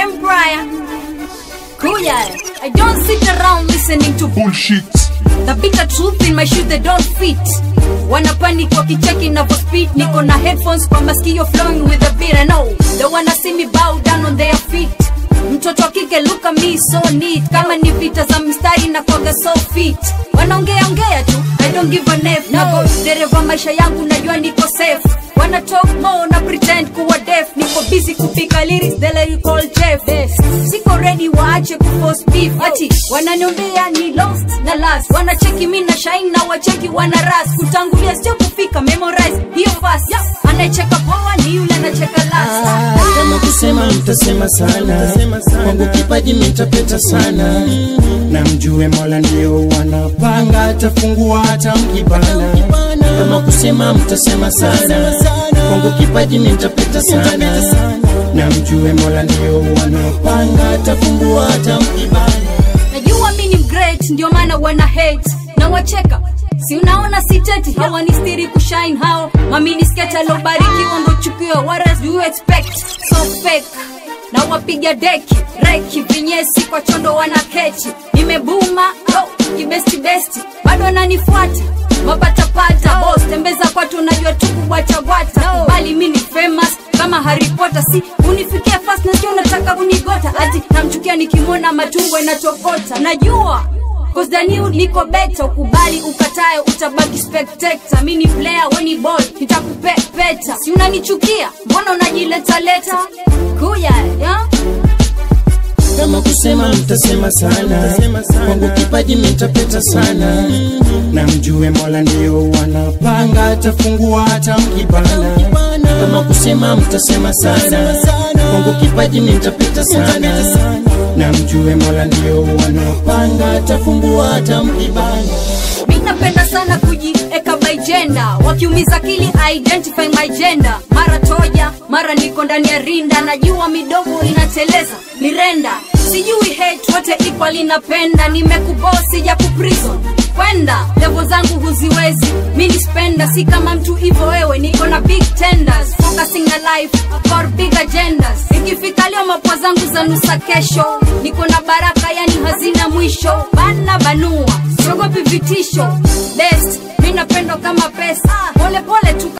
empire. Kuya, I don't sit around listening to bullshit the bitter truth in my shoes they don't fit. Wanna panic wakicheki navo speed, niko na headphones kwa masikio flowing with the beat. I know they wanna see me bow down on their feet. Mtoto wa kike look at me so neat, kama ni vita za mstari na kwaga so fit. Wanaongea ongea tu, I don't give a F. Nako dereva maisha yangu najua niko safe. Wanna talk more na pretend kuwa deaf, niko busy kupika lyrics they you call Jeff. Siko ready waache kuforce beef, ati wananiombea ni lost na last. Wanacheki mi na shine na wacheki wana ras, kutangulia sio kufika memorize hiyo fast. Anayecheka poa ni yule anacheka last. kama kusema mtasema sana kwangu kipaji mitapeta sana na mjue mola ndio wanapanga atafungua hata mkibana kama kusema mtasema sana kwangu kipaji mitapeta sana na mjue mola ndio wanapanga atafungua hata mkibana najua mi ni great ndio maana wana hate na wacheka si unaona siteti hawanistiri kushine hao maminisketa lobarikiwa ndo chukio what else do you expect so fake na wapiga deki reki vinyesi kwa chondo wana kechi nimebuma oh, kibesti besti bado ananifuata mapatapata bos tembeza kwatu najua tu kubwachabwata bali mi ni famous kama Harry Potter si unifikia fast na sio unataka kunigota ati namchukia nikimwona matumbo inatokota najua Cause the new niko better ukubali ukatae utabaki spectator mi ni player we ni boy nitakupepeta si unanichukia mbona unajileta leta kuya yeah? kama kusema mtasema sana kwangu kipaji mitapeta sana na mjue mola ndio wanapanga atafungua hata mkibana kama kusema mtasema sana kwangu kipaji mitapeta sana na mjue mola ndio wanapanga atafungua hata mkibana mi napenda sana kujieka by gender wakiumiza akili identify my gender mara toja mara niko ndani ya rinda najua midomo inateleza mirenda sijui hate wote equal inapenda nimekubosi ja kuprison kwenda levo zangu huziwezi mi ni spenda si kama mtu hivo wewe niko na big tenders focusing na life for big agendas ikifika leo mapwa zangu za nusa kesho niko na baraka yani hazina mwisho bana banua siogopi vitisho best mi napendo kama pesa pole pole tu